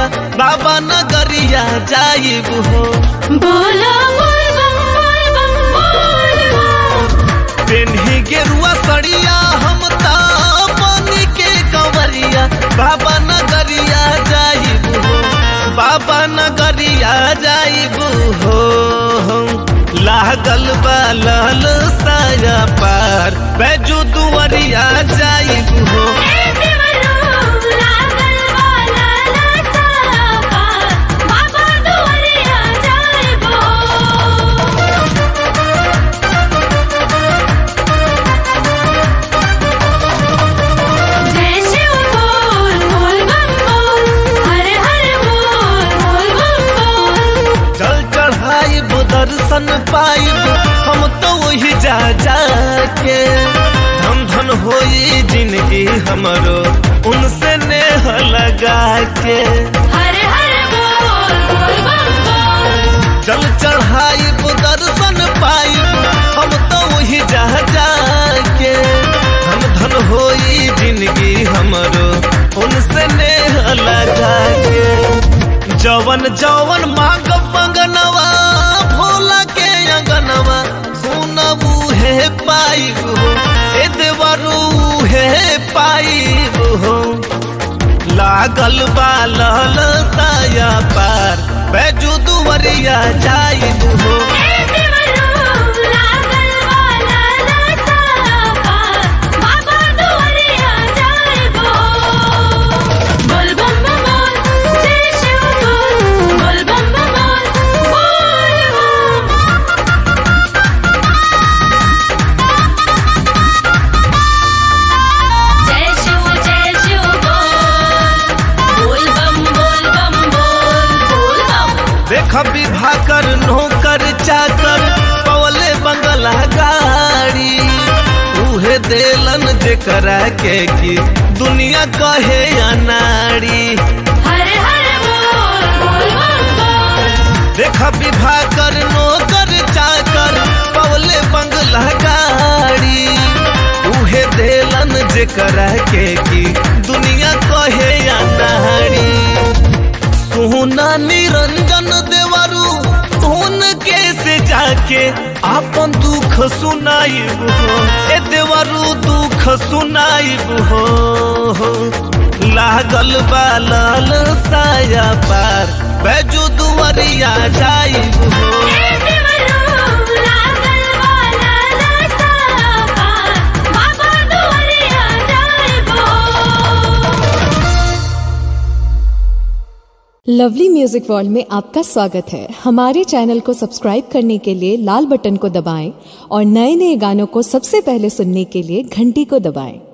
दुवरिया बाबा नगरिया जाइब हो बोलो बोल बम बोल बम बोल बम पेन्ही गेरुआ सड़िया हम ता पानी के कंवरिया बाबा नगरिया जाइब हो बाबा नगरिया जाइब हो लागल बा लाल साया पार बैजू दुवरिया जाइब हो ए देवरो लागल वाला लसा पार बाबा दुआरिया जाइबो जय शिव बोल बोल बम बोल हर हर बोल बोल बम बोल जल चढ़ाइब दर्शन पाइब हम तो वही जा जाके धन धन होई जिंदगी हमरो उनसे नेह लगा के हर हर बोल बोल बम बोल जल चढ़ाइब दर्शन पाइब हम तो वही जा जाके धन धन होई जिंदगी हमरो उनसे नेह लगा के जवन जवन मांग मंगनवा भोला के अंगनवा सुनबू हे पाइब हो ए देवरू हे पाइब हो लागल बा लल साया पार बैजू दुवरिया जाइब हो ए देवरो लागल वाला लसा पार बाबा दुआरिया जाइबो बोल बम बम बोल जय शिव बोल बोल बम बम बोल बोल बम जय शिव जय शिव बोल बोल बम बोल बम बोल बोल बम देख विवाह कर नौकर चाकर पवले बंगला गाड़ी उहे देलन जेकरा के की दुनिया कहे अनाड़ी हर हर बोल बोल बम बोल देख विवाह कर नौकर चाकर पवले बंगला गाड़ी उहे देलन जेकरा के की दुनिया कहे अनाड़ी सोना निरंजन देवरू धुन के से जाके आपन दुख सुनाइब हो ए देवरू दुख सुनाइब हो लागल बा लाल साया पार बैजू दुवरिया जाइब हो ए देवरो लागल वाला लसा पार बाबा दुआरिया जाइबो लवली म्यूजिक वर्ल्ड में आपका स्वागत है हमारे चैनल को सब्सक्राइब करने के लिए लाल बटन को दबाएं और नए नए गानों को सबसे पहले सुनने के लिए घंटी को दबाएं